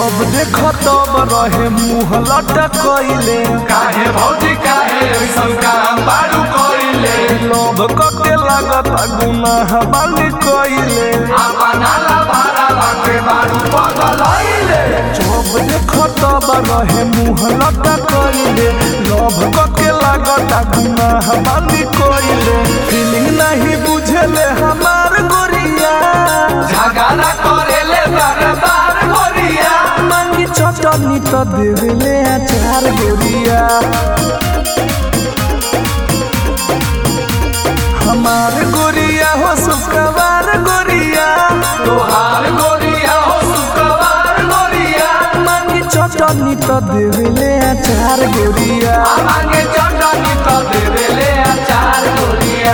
जब देख तब रहे मुँह लटकैले काहे भौजी काहे ऐसन काम बारू कइले लोभ कके लागत गुनाह बानी कइले अपना ला भाड़ा बाके बारू पगलइले जब देख तब रहे मुँह लटकैले लोभ कके लागत गुनाह बानी कइले फीलिंग नहीं बुझले हमार गोरिया झगड़ा करेले बार बार गोरिया मांगी चटनी तो देवेले अचार गोरिया हमार गोरिया हो सुखवार गोरिया तोहार गोरिया हो शुक्रवार गोरिया मांगी चटनी तो देवेले अचार गोरिया मांगे चटनी तो देवेले अचार गोरिया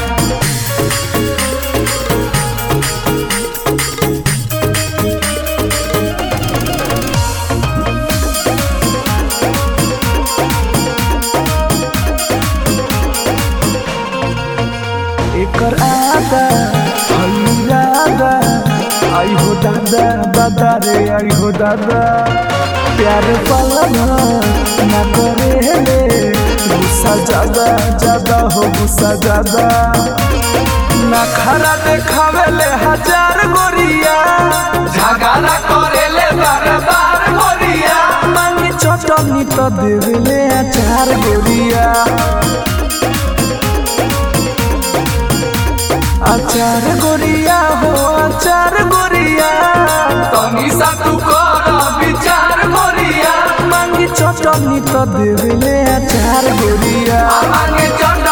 एकर आदा हल्लादा आई हो दादा दादा रे आई हो दादा प्यार पालन ना करे ले गुस्सा ज्यादा ज्यादा हो गुस्सा ज्यादा ना खरा देखावे ले हजार गोरिया झगड़ा करेले बार बार गोरिया मांगी चटनी तो देवेले अचार गोरिया अचार गोरिया हो अचार गोरिया तनी सा तू कर विचार गोरिया मांगी चटनी तो देवेले अचार गोरिया मांगे चटनी